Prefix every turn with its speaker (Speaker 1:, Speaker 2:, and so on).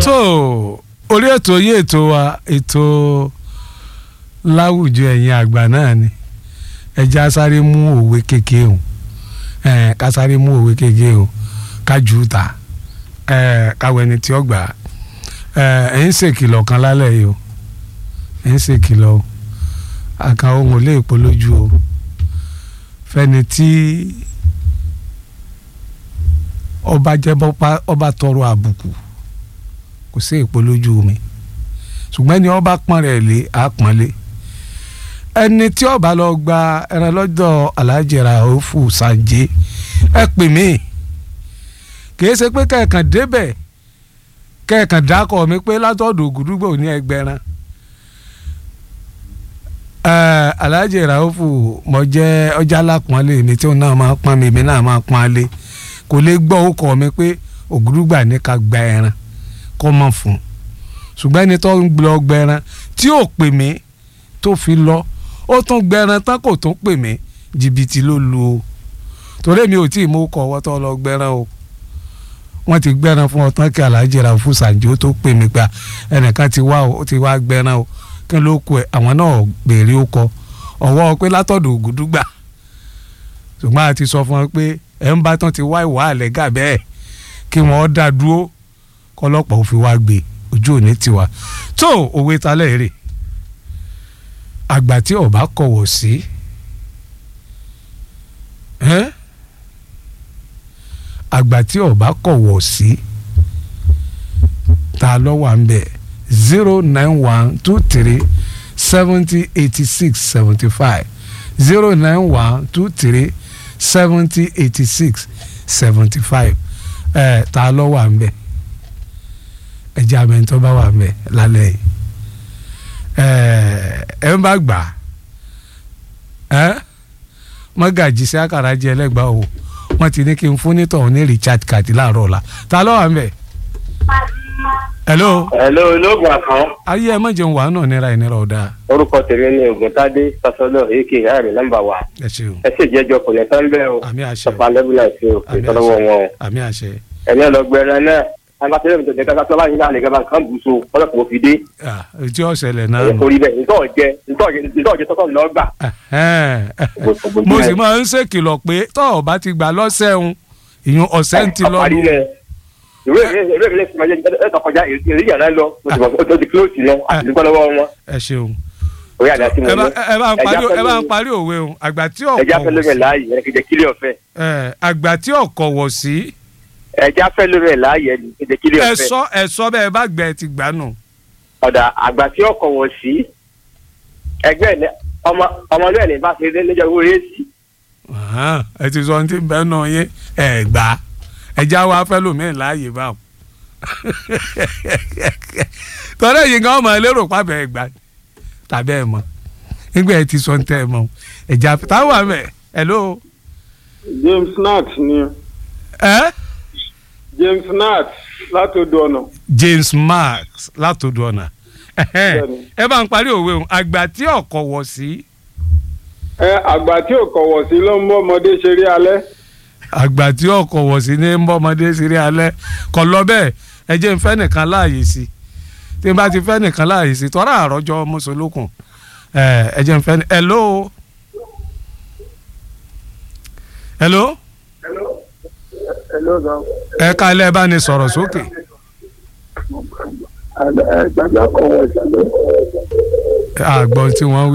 Speaker 1: tó orí ètò yí ètò wa ètò láwùjọ ẹ̀yin àgbà náà ni ẹja sáré mú òwe kékeré o ẹ ká sáré mú òwe kékeré o ká jù ú ta ẹ káwọ ẹni tí ó gbà ẹ ẹ ń ṣèkìlọ̀ kan lálẹ́ yìí o ẹ ń ṣèkìlọ̀ o àkàn ohun ò lè polójú o fẹ́ni tí ọba jẹ́ ọba tọrọ àbùkù kò sí ìpolójú mi ṣùgbọ́n ẹni ọba pọ́n rẹ̀ lé àpọ́nlé ẹni tí ọba lọ gba ẹran lọ́dọ̀ alájẹrà òfù sànjẹ́ ẹ pè mí kìí ṣe pé kẹ̀kàn débẹ̀ kẹ̀kàn dákọ̀ mi pé látọ̀dọ̀ ògùdúgbò ní ẹgbẹ̀rán alájẹrà òfù mo jẹ́ ọjà lápọ́nlé mi tí òun náà máa pọ́n mi èmi náà máa pọ́n lé kò lè gbọ́ ó kọ́ mi pé ògùdúgbà ní ká gba ẹran kọ́ mọ̀ fún un ṣùgbọ́n ẹni tó ń lọ gbẹran tí ò pè mí tó fi lọ ó tún gbẹran tán kò tún pè mí jìbìtì ló lu o torí mi ò tí ì mú kọ ọwọ́ tó lọ gbẹran o wọ́n ti gbẹran fún ọtán kí aláàjì ra fún sàǹjì ó tó pè mí gba ẹnìkan ti wá o ó ti wá gbẹran o kí ló kù ẹ àwọn náà béèrè ó kọ ọwọ́ pé látọ̀dọ̀ ògùdúgbà ṣùgbọ́n a ti sọ fún wọn pé ẹ̀ ń bá tán ti wá ìwà àlẹ́ gà bẹ́ẹ̀ kí wọ́n dá dúró kọlọ́pàá ò fi wá gbé ojú òní tiwa tó òwe talẹ̀ rè àgbà tí ọba kọ̀wọ̀ sí àgbà tí ọba kọ̀wọ̀ sí ta ló wà ń bẹ̀ zero nine one two three seventy eighty six seventy five zero nine one two three seventy eighty six seventy five ẹ̀ ta ló wà ń bẹ̀ ẹjẹ abẹnitọ bá wà mẹ lálẹ́ yìí ẹ ń bá gbà ẹ mọgàjì sí àkàrà jẹ ẹlẹgbàá o wọn ti ní kí n fún nítọ̀hún ní richard card láàárọ̀ ọ̀la ta ló wà mẹ. hello.
Speaker 2: hello olóògùn àkàn.
Speaker 1: ayé ẹ má jẹun wàá náà nira ìnira ọ̀dà.
Speaker 2: orúkọ tèmi ni ògùntàdé sasọlọ èké ààrẹ nọ́mbà wa.
Speaker 1: ẹ ṣeun.
Speaker 2: ẹ sì jẹjọ kò lè tán bẹ́ẹ̀ o.
Speaker 1: àmì àṣẹ.
Speaker 2: sọpá lẹ́bùlà sí o kì í tọ́lọ́wọ́ wọn o.
Speaker 1: àmì àṣẹ.
Speaker 2: ẹ̀mí ọlọgbẹrẹ náà agbátẹ́lẹ̀ mi tó jẹ́ káká tó bá yín láàrin gẹ́gẹ́ kan bùsùn ọlọ́pàá òfin dé.
Speaker 1: tí ó ṣẹlẹ̀ náà
Speaker 2: ẹ̀ kórìí bẹ́ẹ̀ nítorí ọ̀jẹ́ nítorí ọ̀jẹ́ tọ́tọ̀ lọ́gbà.
Speaker 1: mo sì máa ń ṣèkìlọ̀ pé tọ́ ọ bá ti gbà lọ́sẹ̀ ń ìyún ọ̀sẹ̀ ń ti lọ.
Speaker 2: àparí rẹ̀ ìwé ìwé ìwé ìwé ìwé ẹ̀ tó kọjá èrè yàrá lọ ó ti kílòsì lọ àti nípa lọ́wọ́ wọn.
Speaker 1: ẹ ṣeun
Speaker 2: orí àdá sí mo ní.
Speaker 1: ẹ bá ń parí òwe o àgbà tí ọkọ̀
Speaker 2: ẹja fẹ́ lórí ẹ̀ láàyè ẹ̀ kìí jẹ́ kílẹ̀ ọ̀fẹ́.
Speaker 1: àgbà tí ọkọ̀ wọ̀ sí
Speaker 2: ẹja fẹ́ lórí ẹ̀ láàyè ẹ̀ kìí jẹ́ kílẹ̀ ọ̀fẹ́.
Speaker 1: ẹ̀sọ́ ẹ̀sọ́ bẹ́ẹ̀ bá gbẹ ti gbà nù.
Speaker 2: ọ̀dà àgbà tí ọkọ̀ wọ̀ sí ẹgbẹ́ ọmọlúwẹ̀ ní bá ṣe dé lẹ́jọ́ owó rẹ̀ sí.
Speaker 1: ẹ ti sọ ní ti bẹ́ẹ̀ náà yé ẹ gbà ẹja wa fẹ́ lómi láàyè báwọn. tọ́lá yìí gan ọmọ ẹlẹ́rọ pàbẹ́ ẹ gbà tàbí ẹ mọ̀ nígbà ẹ ti sọ ní tẹ́ ẹ mọ̀ ẹja táwọn àmẹ hello.
Speaker 3: James Nat ni.
Speaker 1: ẹ.
Speaker 3: James Nat látòdò ọ̀nà.
Speaker 1: James Marks látòdò ọ̀nà ẹ bá ń parí òwe o àgbà tí ọkọ̀ wọ̀ sí.
Speaker 3: ẹ àgbà tí ọkọ̀ wọ̀ sí ló ń bọ́ ọmọdé ṣeré alẹ́.
Speaker 1: àgbà tí ọkọ̀ wọ̀ sí ní ń bọ́ ọmọdé ṣeré alẹ́ kọ̀ lọ bẹ́ẹ̀ ẹ jẹ́ ń fẹ́ nìkan láàyè sí tí n bá ti fẹ́ nìkan láàyè sí tọ́ra àrọ́jọ́ mọ́sọ̀lókun ẹ jẹ́ ń fẹ́ ní hello. hello.
Speaker 3: hello
Speaker 1: ẹ ká ilé ẹ bá ní sọ̀rọ̀ sókè.
Speaker 3: àgbàdo ọkọ̀ wọ̀ sí.
Speaker 1: àgbọn tí wọ́n wí.